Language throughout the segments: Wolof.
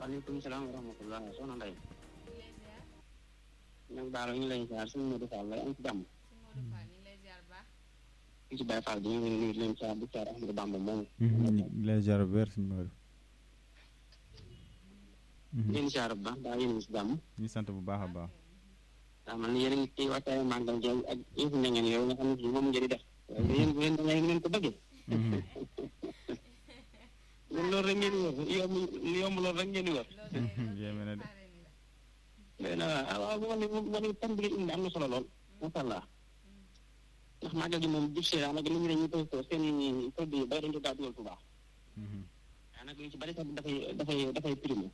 waaleykum salaam wa rahmatulah soxna Ndeye. nag baal ñu lay ziar suñu Modou Fall lay am ci jàmm. fii ci Baye Fall bi ñu ngi nuyu leen ziar di ziar Ahmadou Bamba moom. lay ziar bu wér suñu Modou. leen ziar bu baax daa yéen si jàmm. ñu sant bu baax a baax. waaw man yéen a ngi ciy waxtaanee màggal gi ak yëfu na ngeen yow nga xam ne fii moom ngeen di def. yéen yéen da ngeen ko bëggee. ñun loolu rek ngeen di wër yomb yomb loolu rek ngeen di wër. yéeme na de. léegi nag ah waaw bu ma nee bu ma nee tam bi ngeen indi am na solo lool macha allah ndax màggal gi moom jub see daanaka li ñu ne ñu koy ko seen produit yu bëri dañu ko daa dugal Tuubaa. daanaka yu ci bëri sax dafay dafay dafay primé.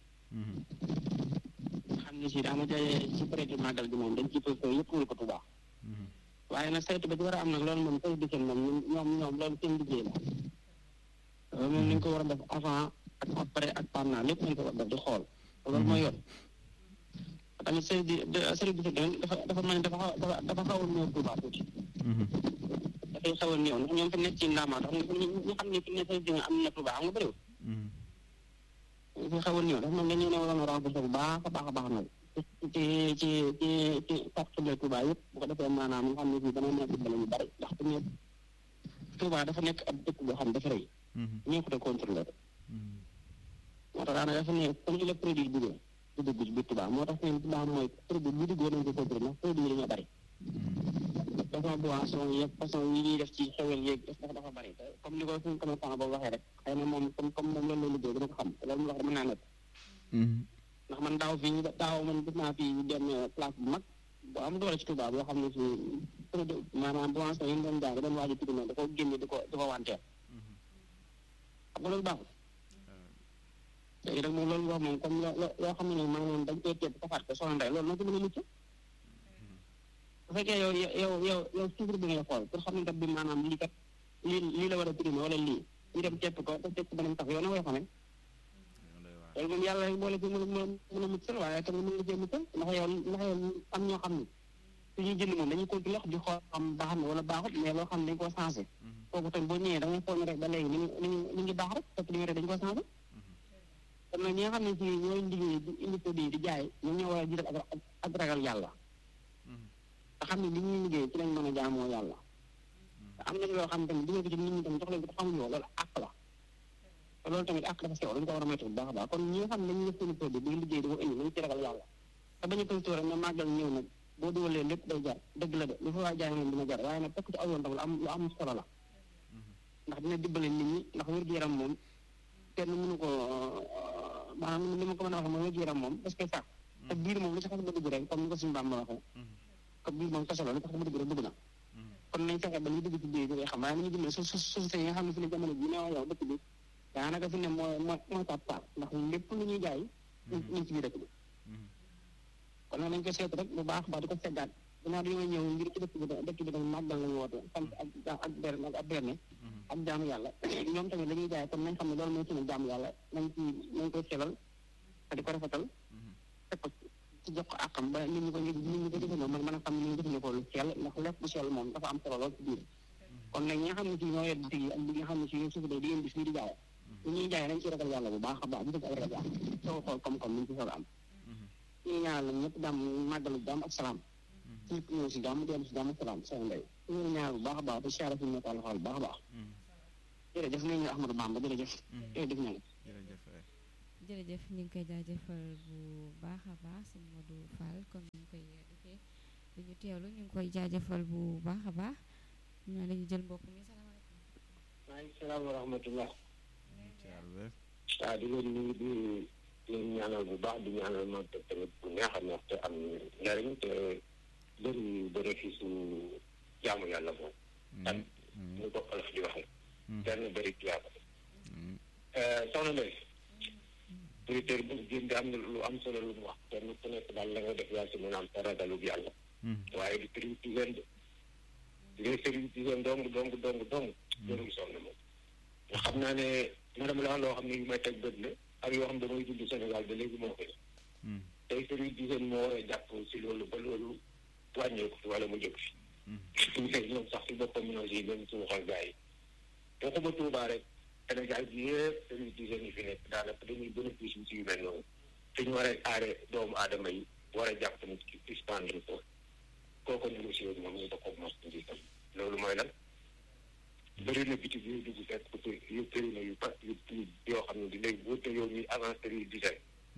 xam ne si daanaka ci période màggal gi moom dañ ciy ko yëpp wul ko Tuubaa. waaye nag saytu ba ci war a am nag loolu moom saytu bi seen moom ñoom ñoom loolu seen liggéey la. loolu moom ni ñu ko war a def avant ak après ak pendant lépp nañu ko war a def di xool loolu mooy yoon. tamit sëriñ bi sëriñ bi dafa dafa mel ni dafa xaw dafa xaw a néew Tuubaa tuuti. dafay xaw a néew ndax ñoom fi nekk ci ndaamaat xam nga ñu xam ne fi ne sëriñ bi am na Tuubaa xam nga bëriwul. dafay xaw a néew dafa mel ni dañu ne waroon a renforcer bu baax a baax a baax nag ci ci ci ci quartier Tuubaa yëpp bu ko defee maanaam nga xam ne fii dana nekk dimbali ñu bari ndax bu ñëpp Tuubaa dafa nekk ab dëkk boo xam dafa rëy. ñëpp de contrôler moo tax daanaka dafa ne comme ni la produit duggee. du dugg ci biir Touba moo tax seen Touba mooy produit bu dugg nañ ko contrôlé ndax produit yi dañoo bëri. façon boisson yeeg façon yi ñuy def ci xewel yeeg dafa dafa bëri comme ni ko suñu commerçant boobu waxee rek xëy na moom comme comme moom loolu la liggéey dina ko xam te loolu mu wax dama naa nekk. ndax man daaw fii daaw man gis naa fii benn place bu mag bu am doole ci Touba boo xam ne si produit maanaam boisson yi ñu doon jaay doon waaj a tudd da ko génne di ko di ko wanteer. xam nga loolu baaxul. léegi nag moom loolu wax moom comme loo loo xam ne maanaam dañ koy teeb safaat ko soxna Ndeye loolu noo ko mën a mucc bu fekkee yow yow yow yow suivre bi ngay xool pour xam ne kat bi maanaam lii kat lii lii la war a primé wala lii ñu dem tepp ko te tepp ko banam tax yow na koy xamee loolu moom yàlla boole ci mën a mën a muccal waaye tamit mën nga cee muccal ndax yow ndax yow am ñoo xam ne suñuy jënd moom dañuy continuer wax di xool xam baax na wala baaxut mais loo xam ne dañ koo changé kooku tamit boo ñëwee da ngay xool ne rek ba léegi ni ñu ni ngi baax rek fekk li nga rek dañ ko changé kon nag ñi nga xam ne si ñooy liggéey di indi produit di jaay ñoom ñoo war a jiital ak ak ragal yàlla te xam ne li ñuy liggéey ci lañ mën a jaamoo yàlla te am na loo xam tamit dugal ko ci nit ñi tamit jox leen ko te xamuñu loolu àq la te loolu tamit àq dafa sew dañ ko war a moytu bu baax a baax kon ñi nga xam ne dañuy def seen produit di liggéey di ko indi nañu ci ragal yàlla te bañu koy tóore ne màggal ñëw nag boo dugalee lépp day jar dëgg la de lu fa waa jaay moom dina jar waaye nag tekk ci aw yoon tamit lu am lu am solo la ndax dina dimbale nit ñi ndax wér-gu-yaram moom kenn mënu ko maanaam li ma ko mën a waxee mooy wér-gu-yaram moom parce que sax te biir moom li ci xas ba dugg rek comme ni ko suñu Bàmba waxee comme biir moom kese la li tax ba dugg rek dugg na kon nañ fexe ba li dugg ci biir bi ngay xam waaye nañu dimbale su su société yi nga xam ne fi ne jamono bi ne wax yow dëkk bi daanaka fi ne mooy mooy mooy tap tap ndax lépp lu ñuy jaay ñu ci biir dëkk bi kon nag nañ ko seetu rek bu baax baax di ko seggaat dinaa dañoo ñëw ngir ci dëkk bi dëkk bi dañ màggal lañu woote sant ak ak berne ak berne ak jaamu yàlla ñoom tamit la ñuy jaay kon nañ xam ne loolu mooy suñu jaamu yàlla nañ ci nañ koy selal te di ko rafetal teg ko ci jox ko àqam ba nit ñi ko nit ñi ko jëfandikoo man mën a xam ne ñu jëfandikoo lu sell ndax lépp bu sell moom dafa am solo lool ci biir kon nag ñi nga xam ne si ñoo yor bitig yi ak ñi nga xam ne si ñoo suuf day di yéen bis fii di jaay ñu ñuy jaay nañ ci ragal yàlla bu baax a baax di dëgg ak ragal yàlla soo xool comme-comme ñu ci soog a am ñu ñaanal lañ ñëpp jàmm màggalu jàmm ak salaam ci ñëw si jàmm dellu si jàmm ak salaam soo ndey ñu ñaanal bu baax a baax di siyaare fi ñu nekkal xool bu baax a baax jërëjëf nañu Ahmadou Bamba jërëjëf jërëjëf ña jërëjëf ñu ngi koy jaajëfal bu baax a baax sëñ Modou Fall comme ni ñu koy defee du ñu teewlu ñu ngi koy jaajëfal bu baax a baax ñu la ñu jël mbokk mi salaamaaleykum. maaleykum salaam wa rahmatullah. waaw di leen nuyu di leen ñaanal bu baax di ñaanal ma tamit bu neex a neex te am njariñ te bëri bénéfice su jaamu yàlla moom. tan ñu ko olof di waxee. benn bëri tuyaaba. soxna Ndeye. auditeur bu génn am na lu am solo lu mu wax kenn ku nekk daal la nga def yaa si mën a am te ragalug yàlla. waaye di service d'hygiène de. di nga service d'hygiène dong dong dong dong. jërëjëf soxna moom. nga xam naa ne madame la loo xam ne yu may teg bët la ak yoo xam ne damay dund Sénégal ba léegi moo koy. tey service d'hygiène moo war a jàpp si loolu ba loolu wàññeeku fi wala mu jóg fi. mais ñoom sax si boppam ñoo si gën suuxal gars yi. waxuma Tuubaa rek Sénégal bi yëpp service d'hygiène yi fi nekk daanaka dañuy bénéfice si yu mel noonu. te ñu war a aare doomu aadama yi war a jàpp nit ki suspendre ko kooku négocier moom ñu bokk marchandise loolu mooy lan bëri na bitig yooyu dugg fekk ko yu bëri na yu pa yu yoo xam ne di léegi boo te yow ñuy avancé yu dizaine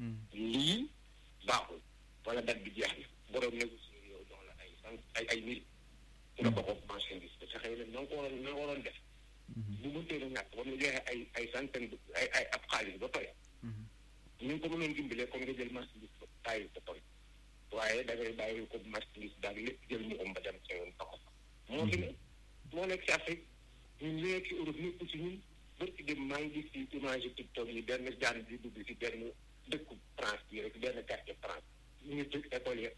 lii baaxul wala date bi jeex na borom négocier yow jox la ay cent ay ay mille nga bokk marchandise te xëy na na nga ko waroon na nga waroon def bu mëntee na ñàkk ba mu joxe ay ay centaine ay ay ab xaalis ba pare ñu ngi ko mënoon dimbalee comme nga jël marchandise ba bàyyi ko pare waaye da ngay bàyyi ko marchandise daal lépp jël mu om ba dem sa yoon taxaw moo fi ne moo nekk ci Afrique ñun li nekk ci Europe nekk ci ñun bërki dem maa ngi gis ci image TikTok yi benn jaan bi dugg ci benn dëkku France bi rek benn quartier France ñu ngi tëj école ya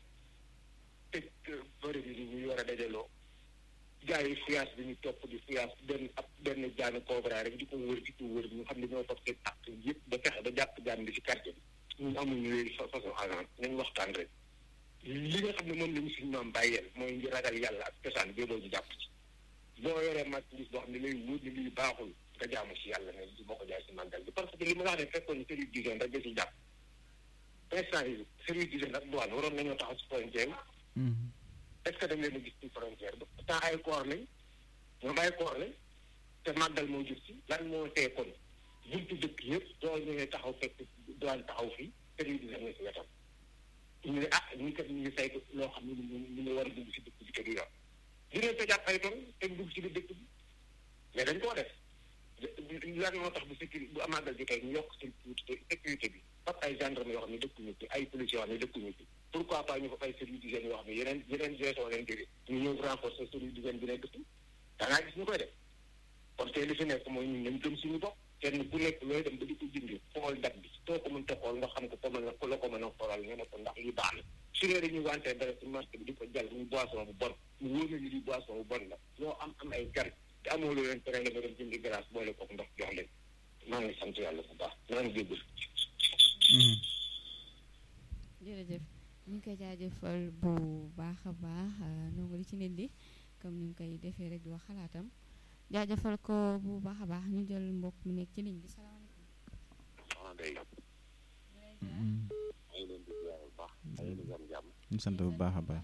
tëj bëri bi ni ñuy war a dajaloo gars yi fuyaas bi ñu topp di fuyaas benn ab benn jaanu cobra rek di ko wër di ko wër ñu xam ne ñoo topp seen ak yëpp ba fexe ba jàpp jaan bi ci quartier bi ñun amuñu léegi façon agent nañ waxtaan rek li nga xam ne moom la ñu suñu maam bàyyeel mooy ngi ragal yàlla ak cosaan béboo ñu jàpp ci boo yoree marchandise boo xam ne lay wóor ni lii baaxul nga jaamu si yàlla ne boo ko jaay si màggal bi parce que li ma la wax ne fekkoon ni service d'hygiène rek da si jàpp instant yi service d'hygiène ak douane waroon nañoo taxaw si frontière est ce que dañ leen a gis ci frontière ba pourtant ay koor lañ ñoom ay koor lañ te màggal moo jub si lan moo tee kon buntu dëkk yëpp doo ñëwee taxaw fekk douane taxaw fii service d'hygiène nga si wetam ñu ne ah ñu kat ñu ngi saytu loo xam ne ñu ñu ngi war a dugg si dëkk bi te du yor dinañ ko jàpp ay ton te dugg si biir dëkk bi mais dañ koo def lan moo tax bu sécurité bu amaagal jotee ñu yokk sécurité sécurité bi fab ay gendarme yoo xam ne dëkkuñu ci ay policiers yoo xam ne dëkkuñu ci pourquoi pas ñu fa ay service d'hygiène yoo xam ne yeneen yeneen gestion leen jóge ñu ñëw renforcer service d'hygiène bi nekk ci da ngaa gis ñu koy def kon tey li fi nekk mooy ñun nañ gëm suñu bopp kenn ku nekk looy dem ba di ko jëndi xool date bi soo ko mënta xool nga xam ko ko mën a ko la ko mën a xoolal nga ne ko ndax li baax na su dee dañuy wante dara ci marché bi di ko jàll muy boisson bu bon mu wóor na li boisson bu bon la loo am am ay gan te amoo loo leen tere nga dem jëndi glace boole kook ndox jox leen maa ngi sant yàlla bu baax maa ngi jéggul jërëjëf ñu ngi koy jaajëfal bu baax a baax ndongo li ci nit li comme ni mu koy defee rek di wax xalaatam jaajëfal ko bu baax a baax ñu jël mbokk mu nekk ci ligne bi salaamaaleykum. soxna Ndeye maa ngi leen di ziar bu baax ay di gam jàmm ñu sant bu baax a baax.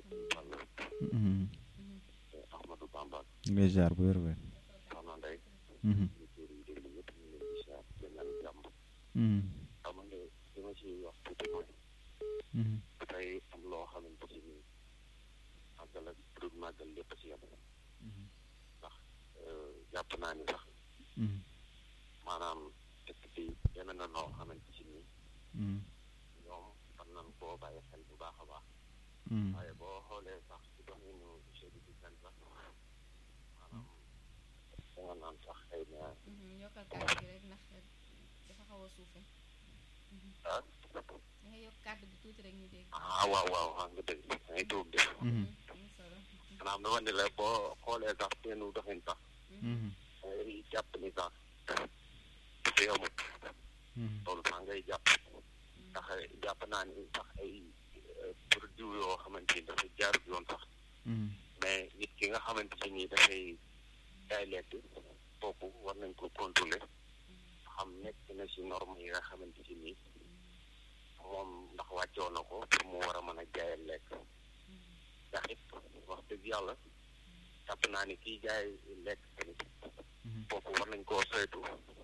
Ahmadou Bamba ñu ngi lay ziar bu wér wér. soxna Ndeye Mhm. ñu tuur yi déglu yëpp ñu leen di ziar di ñaan jàmm Mhm. xam nga li ma ci wax tuuti mooy Mhm. dafay am loo xamante ci nii màggal ak pour màggal lépp ci yem ndax jàpp naa ni sax Mhm. maanaam dëkk bi deme na noo xamante ci nii Mhm. ñoom war nañ koo bàyyi xel bu baax a baax Mhm. waaye boo xoolee sax ci doxinu chef du dizaine sax maanaam da nga naan sax xëy na yokkal kàddu gi rek ndax dafa xaw a suufe ah da nga yokk kàddu gi tuuti rek ñu dégg. ah waaw waaw xam nga dëgg da ngay tuub de Mhm. am solo. maanaam dama ne la boo xoolee sax seenu doxin sax Mhm. da ngay jàpp ni sax dafa yomut Mhm. loolu sax ngay jàpp ndax jàpp naa ni sax ay produit yoo xamante ni dafa jaarut yoon sax Mhm. mais nit ki nga xamante ni dafay jaay lekk kooku war nañ ko contrôler xam nekk na ci norme yi nga xamante ci nii moom ndax wàccoo na ko pour mu war a mën a jaayal lekk ndax it wax dëgg yàlla jàpp naa ni kiy jaay lekk tamit kooku war nañ koo saytu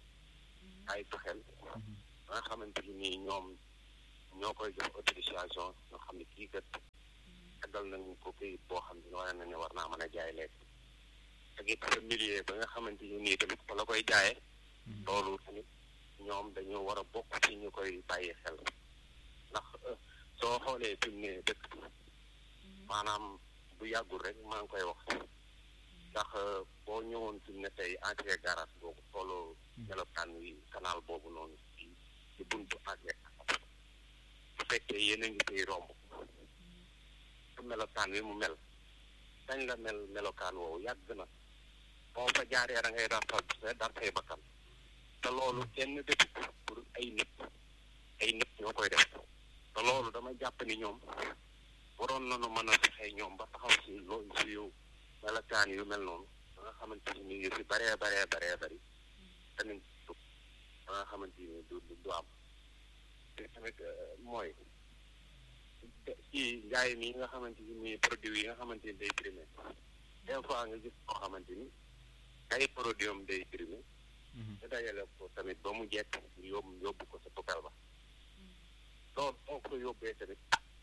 ay xel ba nga xamante ni nii ñoom ñoo koy jox autorisation nga xam ne kii kat taggal nañ ko këyit boo xam ne wane na ne war naa mën a jaay lekk ak it sa milieu ba nga xamante ni nii tamit fa la koy jaayee loolu tamit ñoom dañoo war a bokk ci ñu koy bàyyi xel ndax euh, soo xoolee fi mu ne dëkk bi maanaam bu yàggul rek maa ngi koy wax ndax euh, boo ñëwoon fi mu ne tey entrée garage boobu tolloo melokaan wi canal boobu noonu ci ci buntu entrée bu fekkee yéen a ngi koy romb su melokaan wi mu mel dañ la mel melokaan woowu yàgg na boo fa jaaree da ngay dar sa dar say bakkan te loolu kenn defu ko pour ay nit ay nit ñoo koy def te loolu dama jàpp ni ñoom waroon nañu mën a fexe ñoom ba taxaw si loolu si yow melokaan yu mel noonu ba nga xamante ni yu si baree baree baree bari tamit ba nga xamante ni du du du am te tamit mooy ci njaay mi nga xamante ni produit yi nga xamante ni day primé des fois nga gis koo xamante ni ay produit am day primé te dajale ko tamit ba mu jekk yóbbu yóbbu ko sa poubelle ba loolu boo ko yóbbee tamit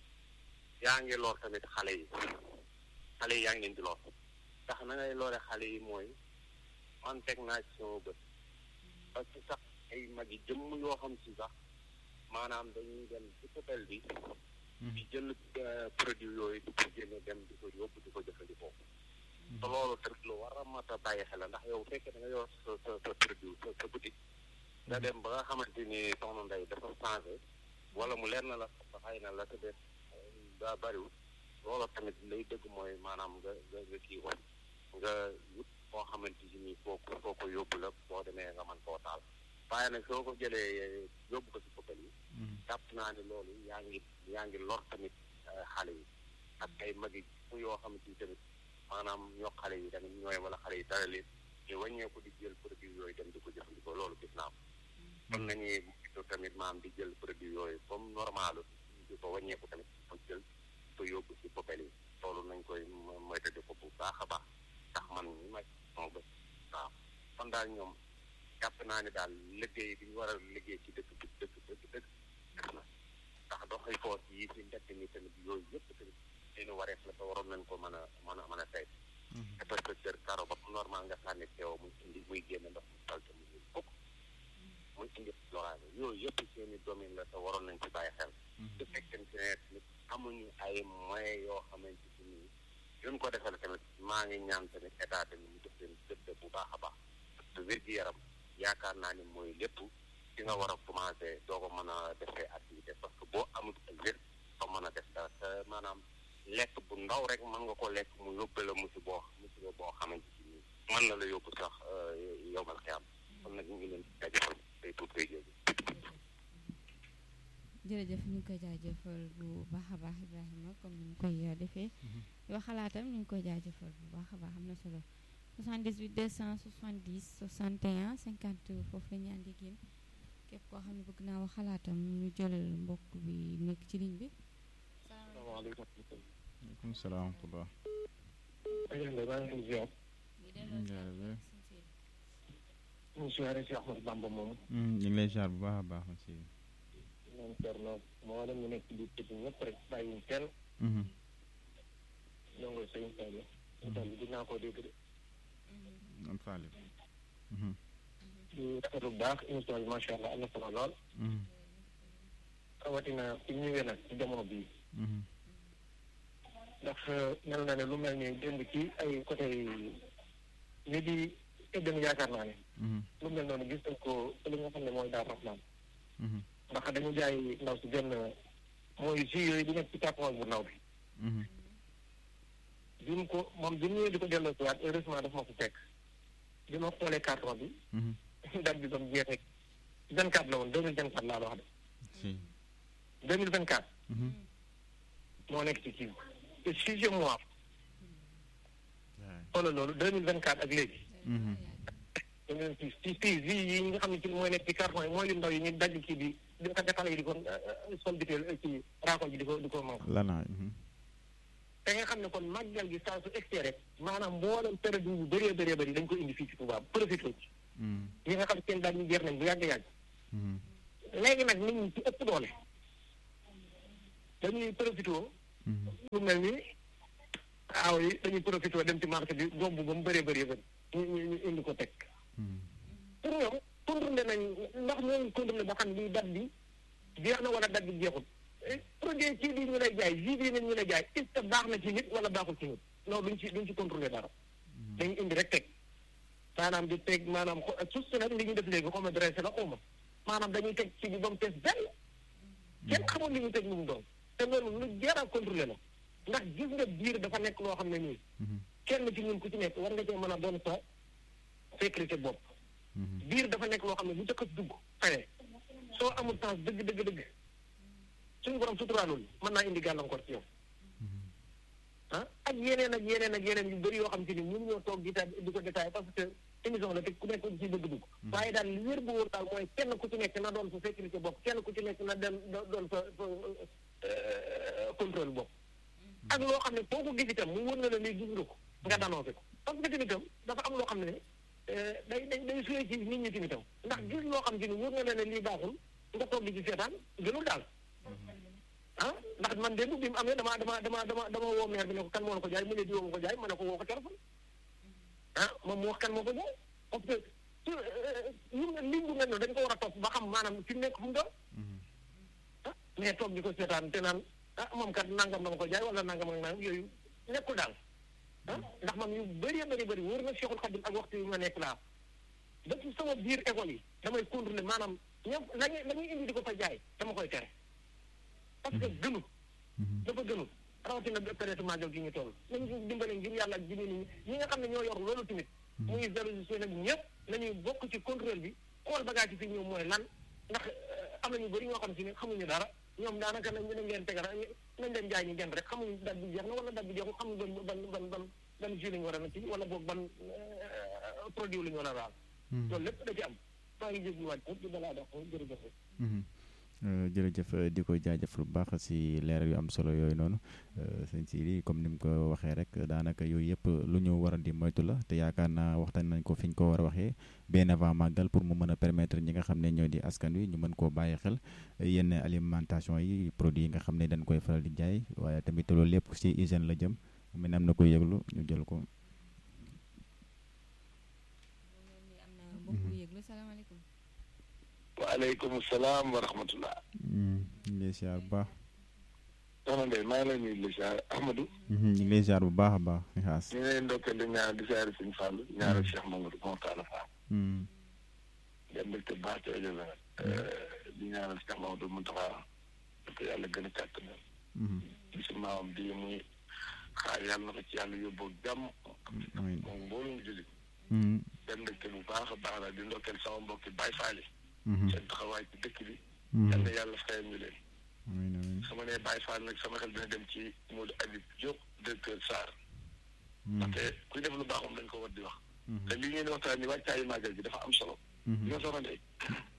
yaa ngi lor tamit xale yi xale yi yaa ngi leen di lor ndax na ngay lore xale yi mooy man teg naa ci sama bët parce que sax ay mag yi jëmm yoo xam si sax maanaam dañuy dem ci poubelle bi di jël produit yooyu di ko génne dem di ko yóbbu di ko jëfandikoo te loolu tamit lu war a mat a bàyyi xel ndax yow fekkee da nga yor sa sa sa produit sa sa boutique nga dem ba nga xamante ni soxna Ndeye dafa changé wala mu leer na la sa xëy na la te def daa bëriwul loolu tamit lay dëgg mooy maanaam nga nga nga kii ko nga wut koo xamante ni foo ko foo ko yóbbu la boo demee nga mën koo taal waaye nag soo ko jëlee yóbbu ko si poubelle yi jàpp naa ne loolu yaa ngi yaa ngi lor tamit xale yi ak ay magi yoo xamante ni tamit maanaam ñoo xale yi tamit ñooy wala xale yi dara leen ñu wàññeeku di jël produit yooyu dem di ko jëfandikoo loolu gis naa ko kon nañuy moytu tamit maam di jël produit yooyu comme normal di ko wàññeeku tamit ko jël ko yóbbu si poubelle yi loolu nañ koy moytandi ko bu baax a baax ndax man ñi ma moo bët waaw kon daal ñoom jàpp naa ne daal liggéey bi ñu war a liggéey ci dëkk bi dëkk dëkk dëkk def na ndax doxay foos yi si mbedd mi tamit yooyu yëpp tamit seeni wareef la te waroon nañ ko mën a mën a mën a tey te parce que kër karo ba normal nga sànni teew muy indi muy génn ndox mu salte mu ñuy fukk muy indi loraane yooyu yëpp seeni domaine la te waroon nañ ci bàyyi xel su fekkente ne tamit amuñu ay moyens yoo xamante si nii yuñ ko defal tamit maa ngi ñaan tamit état tamit mu def leen gëdd bu baax a baax parce que wér-gi-yaram yaakaar naa ni mooy lépp ci nga war a commencé doo ko mën a defee activité parce que boo amul wér doo mën a def dara te maanaam lekk bu ndaw rek mën nga ko lekk mu yóbbe la musi boo musiba boo xamante ci nii mën na la yóbbu sax yomal xiyam kon nag ñu ngi leen di jaajëfal tey tuut koy jéegi jërëjëf ñu ngi koy jaajëfal bu baax a baax Ibrahima comme ni ñu koy defee yoo xalaatam ñu ngi koy jaajëfal bu baax a baax am na solo 78 270 61 50 foofu la ñu ànd ak yéen képp koo xam ne bëgg naa wax xalaatam ñu jël mbokk bi nekk ci ligne bi. salaamaaleykum. waaleykum salaam wa rahmatulah. maa ngi leen di ziar. jërëjëf. ñu siyaare si Ahmad Bamba moom. ñu ngi lay ziar bu baax a baax aussi. moom Thierno moo leen ñu nekk ci biir tëj ñëpp rek bàyyiwuñ kenn. ñoo ngi sëñ Sall. sëñ Sall dinaa ko dégg de. am faale. di rafetlu bu baax émission bi macha allah am na solo lool. rawatina fi ñu ñëwee nag ci jamono bii. ndax mel na ne lu mel ni démb ci ay côté ni di ëddën yaakaar naa ne. lu mel noonu gis nañ ko li nga xam ne mooy daal Rahman. ndax dañu jaay ndaw si benn mooy jus yooyu di nekk ci carton bu ndaw bi. bi mu ko moom bi mu ñëwee di ko delloo si waat heureusement daf ma ko fekk. bi ma xoolee carton bi. date bi ba mu jeexee vingt quatre la woon deux mille vingt quatre laa la wax de. deux mille vingt quatre. moo nekk ci kii te sixième mois. xoolal loolu deux mille vingt quatre ak léegi. deux mille six ci six yi nga xam ne ci mooy nekk ci carton yi mooy yu ndaw yi ñu daj kii bi di ko defal yi di ko sol biteel ci raakol ji di ko di ko moom. lanaay. te nga xam ne kon màggal gi saa su extee rek maanaam mboolem période bu bëree bëree bëri dañ ko indi fii ci Touba profité ci. ñi nga xam seen daal ñu jeex nañ bu yàgg yàgg. léegi nag nit ñi ci ëpp doole dañuy profité. lu mel ni aaw yi dañuy profité dem ci marché bi gomb ba mu bëree bëree bëri ñu ñu ñu indi ko teg. pour ñoom contrôlé nañ ndax ñoo ngi contrôlé ba xam ni date bi jeex na wala date bi jeexul. produit ci bi ñu lay jaay jus bi ñu lay jaay est ce que baax na ci nit wala baaxul ci nit non duñ ci duñ ci contrôlé dara. dañu indi rek teg maanaam di teg maanaam suuf si nag li ñu def léegi xaw ma dressé la xaw ma maanaam dañuy teg ci bi ba mu fees benn kenn xamul li ñu teg lu mu doon te loolu lu jar a contrôlé la ndax gis nga biir dafa nekk loo xam ne nii kenn ci ñun ku ci nekk war nga cee mën a doon sa sécurité bopp biir dafa nekk loo xam ne bu jëkk dugg xëy soo amul temps dëgg dëgg dëgg suñu borom suturaalul mën naa indi gàllankoor ci yow ah ak yeneen ak yeneen ak yeneen yu bëri yoo xam te ni mënu ñoo toog di di ko détaillé parce que émission la te ku nekk ci bëgg dugg waaye daal li wér bu wóor daal mooy kenn ku ci nekk na doon sa sécurité bopp kenn ku ci nekk na dem doon sa contrôle bopp ak loo xam ne foo ko gis itam mu wër na la lii gis nga ko nga danoncé ko parce que tamitam dafa am loo xam ne day day day suyee ci nit ñi tamitam ndax gis loo xam ci ni wër na la ne lii baaxul nga toog di ci seetaan gënul daal ah ndax man démb bi mu amee dama dama dama dama dama woo maire bi ne ko kan moo la ko jaay mu ne di woo ko jaay ma ne ko woo ko téléphone ah moom mu wax kan moo ko jaay parce que su lim lim bu mel noonu dañ ko war a topp ba xam maanaam fi mu nekk fu mu doon ah mais toog di ko seetaan te naan ah moom kat nangam dama ko jaay wala nangam ak nangam yooyu nekkul daal ah ndax man yu bëree bëri bëri wóor na Cheikhul Khadim ak waxtu yu ma nekk laa ba ci sama biir école yi damay contrôler maanaam ñoom la ñuy la ñuy indi di ko fa jaay dama koy tere parce que gënu dafa gënu rawatina période magal gi ñu toll nañ ci dimbale ngir yàlla ak jigéen ñi ñi nga xam ne ñoo yor loolu tamit muy zéro nag ñëpp nañuy bokk ci contrôle bi xool bagage yi fi ñëw mooy lan ndax am na ñu bëri ñoo xam si ne xamuñu dara ñoom daanaka nañ nañ leen tegal nañ leen jaay ñu jënd rek xamuñu dat bi jeex na wala dat bi jeexul xamuñu ban ban ban ban ban jus lañu war a na ci wala boog ban produit la ñu war a laal loolu lépp da ci am maa ngi jégluwaat ñëpp di balaa dox jërëjëf jërëjëf di ko jaajëfal bu baax si leeral yu am solo yooyu noonu sëñ Sidi comme ni mu ko waxee rek daanaka yooyu yëpp lu ñu war a di moytu la te yaakaar naa waxtaan nañ ko fi ñu ko war a waxee bien avant màggal pour mu mën a permettre ñi nga xam ne ñoo di askan wi ñu mën koo bàyyi xel yenn alimentation yi produits yi nga xam ne dañ koy faral di jaay waaye tamit loolu lépp si hygiène la jëm mu ne am na koy yëglu ñu jël ko. waaleykum salaam wa rahmatullah. ñu ngi lay ziar bu baax. soxna Ndeye maa ngi lay nuyu di ziar Ahmadou. ñu ngi lay ziar bu baax a baax. xaas ñu ngi lay ndokkeel di ñaar di ziar Sëñ Fall ñaareel Cheikh Mamadou Moutala Fall. dem mbégte baax ci rajo la di ñaanal Cheikh Mamadou Moutala ko yàlla gën a kàttanal. di si maamam di muy xaar yàlla na ko ci yàlla yóbboo jàmm. amiin moom mbooloo mu jullit. dem mbégte bu baax a baax la di ndokkeel sama mbokki Baye Fall yi seen taxawaay ci dëkk bi. yal na yàlla fayal ñu leen. amiin amiin su ma nee Baye Fall nag sama xel dina dem ci Modou Habib Diop directeur SAR. ndaxte kuy def lu baax moom dañ ko war di wax. te li ngeen di waxtaan ni wàccaayu màggal gi dafa am solo. li nga soxna Ndeye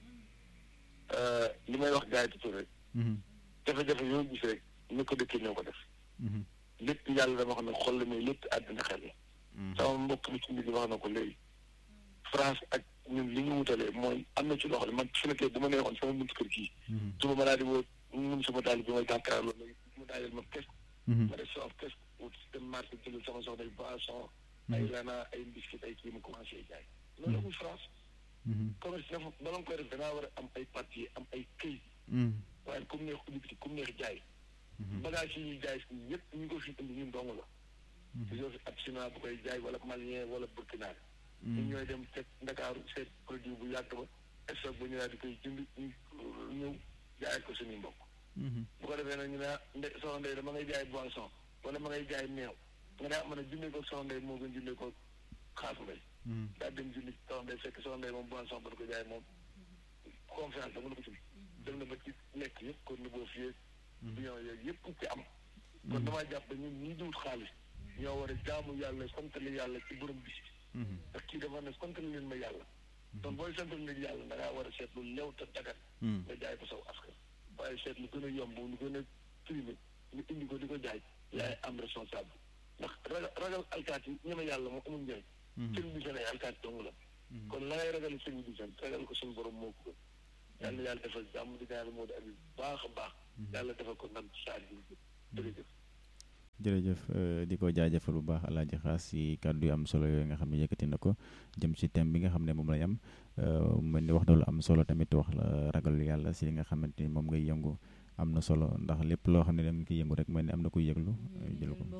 li may wax gars yi tuuti rek. jafe-jafe yoo gis rek ñu ko dëkkee ñoo ko def. lépp yàlla dama xam ne xol la mais lépp àddina xel la. sama mbokk mi ci mbir wax na ko léegi. France ak ñun li ñu wutalee mooy am na ci loo xam ne man su nekkee bu ma neexoon sama buntu kër gii. suba ma daal di woo mun sama daal bi may jàkkaarloo mu daal ma kes. ma def sama kes wut dem marché jëlal sama soxna ay boisson. ay lana ay biscuit ay kii mu commencé jaay. loolu amul France. commerce dafa bala nga koy def dangaa war a am ay papier am ay këyit. waaye comme neex ubbi comme neex jaay. bagage yi ñuy jaay si yëpp ñu ko fi indi ñun dong la. gisoo fi ab chinois bu koy jaay wala malien wala burkinabé. ñun ñooy dem teg ndakaaru seet produit bu yàgg ba stock ba ñu daal di koy jënd ñu ñëw jaay ko suñuy mbokk. bu ko defee nag ñu ne nde soxna Ndeye dama ngay jaay boisson wala ma ngay jaay meew nga ne ah man a jëndee ko soxna Ndeye moo gën jëndee ko xaafu mbay. daal dem jëndi soxna Ndeye fekk soxna Ndeye moom boisson ba ko jaay moom confiance dama la ko ci dem na ba ci lekk yëpp kon ni boo fiyee. bion yooyu yëpp ci am. kon damaa jàpp ba ñun ñii di wut xaalis ñoo war a jaamu yàlla santale yàlla ci borom bis ndax kii dafa ne sant leen ma yàlla. donc booy sant leen yàlla da ngaa war a seet lu lew te dagat. nga jaay ko saw askan. waaye seet lu gën a yomb lu gën a primé ñu indi ko di ko jaay. yaay am responsable. ndax ragal ragal alkaat yi ñeme yàlla moo amul njëriñ. sëñ bi seen ay alkaat dong la. kon la ngay ragal sëñ bi seen ragal ko suñu borom moo ko gën. yàlla yàlla defal jàmm di ñaan moo di abi baax a baax. yàlla defal ko ndam ci saa yi jërëjëf. jërëjëf di ko jaajëfal bu baax alaaji xaas si kàddu yu am solo yooyu nga xam ne yëkkati na ko jëm si thème bi nga xam ne moom lay am mel ni wax na lu am solo tamit wax la ragal yàlla si li nga xamante ni moom ngay yëngu am na solo ndax lépp loo xam ne da nga koy yëngu rek mel ni am na kuy yëglu jël ko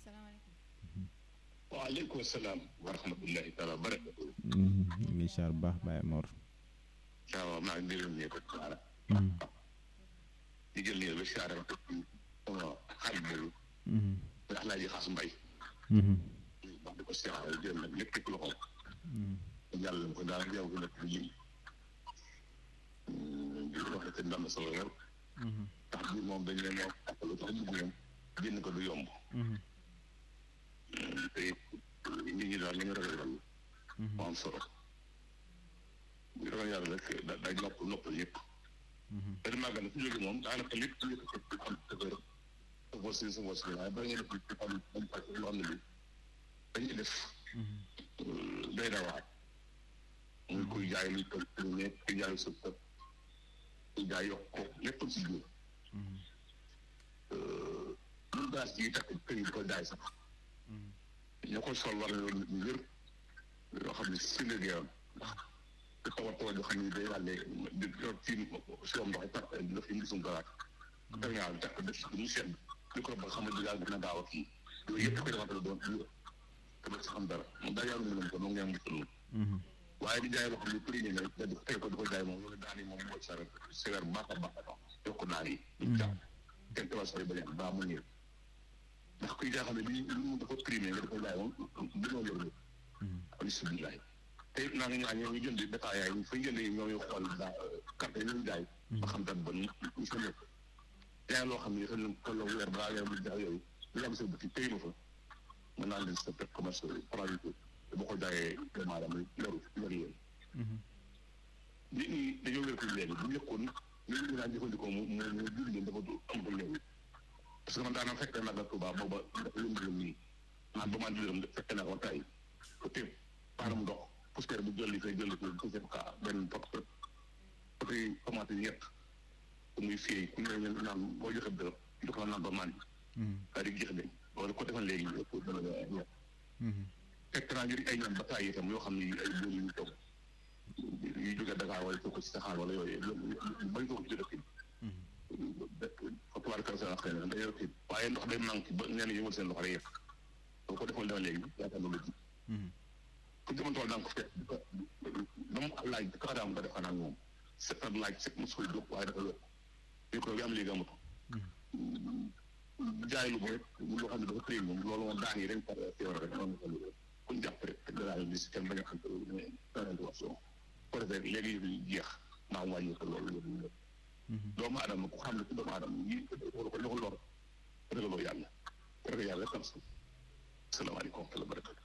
waaleykum salaam wa rahmatullahi taala wa barakatu ngi char bu baax Baye Mor waaw maa ngi leen ne ko saara di jël ne ba saara sama xarit boobu ndax laa ji xaas mbay wax di ko seexal jël nag lépp teg loxo yàlla ko daal yow ko nekk lim di ko waxee te ndam solo lool ndax bi moom dañ leen wax lu tax dugg moom génn ko du yomb te nit ñi daal li nga ragal mu am solo bu ragal yàlla rek da day nopp noppal yëpp benn màggal su jógee moom daanaka lépp ci yëpp ci xam dëgër sa bos si sa bos si waaye bari nga def ci xam dañ fàcc loo xam ne bi dañuy def day na waar muy kuy jaay luy tëj lu ne kuy jaay sa tëj kuy jaay yokk ko lépp ci biir lu gaas yi takk kër yi di ko jaay sax ñoo koy sol war na ñu wér yoo xam ne si la géeram ndax di tawat tawat yoo xam ne day wàllee di yor ci siom ndox takk daf yi ngisum garaat terminal takk def si mu sedd li ko ba xam ne daal gën a gaaw a kii yooyu yëpp koy defante doon te ba si xam dara moom daal yàlla mu ko moom ngeen musul waaye di jaay loo xam ne prix ne da di tey ko di ko jaay moom loolu daan yi moom mooy sa sévère baax a baax a yokk daan yi jàpp kenn te wasari ba baa mu ñëw ndax kuy jaa xam ne li mu dafa primé nga dafa jaay moom dinoo yor alhamdulilah te it naa ngi ñaan ñoo ñu jënd détail yaay ñu fay jënd yi ñoo ñu xool daa carte yi ñu jaay ba xam dat ba ñu fa nekk jaay loo xam ne dafa leen tolloo weer balaa weer bu jaay yooyu ñu am sa boutique tey ma fa mën naa leen sa pet commerce paralité te boo ko jaayee doomu aadama loru loru yooyu nit ñi dañoo wér ko léegi bu njëkkoon nit ñi daan jëfandikoo mu mu mu jur leen dafa amatul léegi parce que man daanaka fekk na nag Tuubaa booba dafa lëndëm nii naan ba man dërëm fekk na ko tey ko téem paaram ndox poussière bu jolli fay jolli ko poussière ka benn pot pot pot yi commencé ñett muy fii ku ne ñu naan boo joxe dërëm du ko naan ba man daal di jeex de loolu ko defal léegi ëpp dana ñett fekk naa ñu ay ñaan ba taay itam yoo xam ne ay bool yu ñu toog yu jóge Dakar wala ko ci saxaar wala yooyu bañ ko ci dëkk fatuwaar kar sa xëy na day rëkk waaye ndox day manqué ba ñenn yëngal seen loxo rek yëpp boo ko defoon dama léegi yaakaar na lu ji ku demoon tool danga ko fekk dama laaj ka daam nga def xanaa moom set ak laaj set mos koy jóg waaye dafa yokk micro bi am léegi amatu jaay lu rek loo xam ne dafa tëye moom loolu moom daan yi dañ par feebar rek noonu ko kuñ jàpp rek te daal di si kenn bañ a xam intervention ko defee léegi yëf jeex maa wàññi ko loolu loolu doomu aadama ku xam ne ci doomu aadama yi wala ko loxo lor ragaloo yàlla ragal yàlla tam sa salaamaaleykum wa rahmatulah barakatu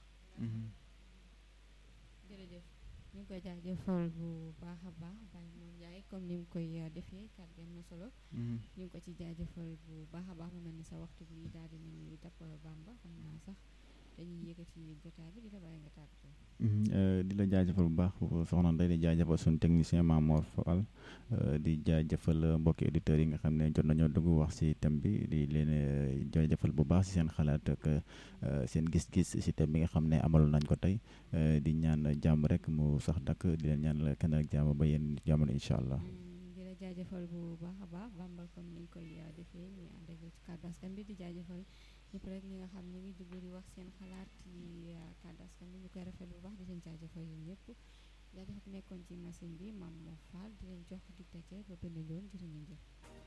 jërëjëf ñu ngi koy jaajëfal bu baax a baax Baye Mor Ndiaye comme ni mu koy defee kàddu am na solo ñu ngi ko ci jaajëfal bu baax a baax mu mel ni sa waxtu bi daal di nañu dab Bamba xam naa sax dañuy yëkkati jotaay bi di la bàyyi nga tàggatoo. di la jaajëfal bu baax soxna Ndeye di jaajëfal suñu technicien Mamor Fall di jaajëfal mbokki auditeurs yi nga xam ne jot nañoo dugg wax si thème bi di leen jaajëfal bu baax si seen xalaat ak seen gis-gis si thème bi nga xam ne amaloon nañ ko tey di ñaan jàmm rek mu sax dakk di leen ñaan kenn ak jàmm ba yéen jamono incha allah. di la jaajëfal bu baax a baax Bamba comme ni ñu koy defee ñu ànd ak ci kàddu askan bi di jaajëfal. ñëpp rek ñi nga xam ñu ngi dugg di wax seen xalaat ci kàddu askan bi ñu koy rafet bu baax di leen jaajëfal yéen ñëpp jaajëfal nekkoon ci machine bi Mame Mor Fall di leen jox dig daje ba benn yoon jërë ngeen jëf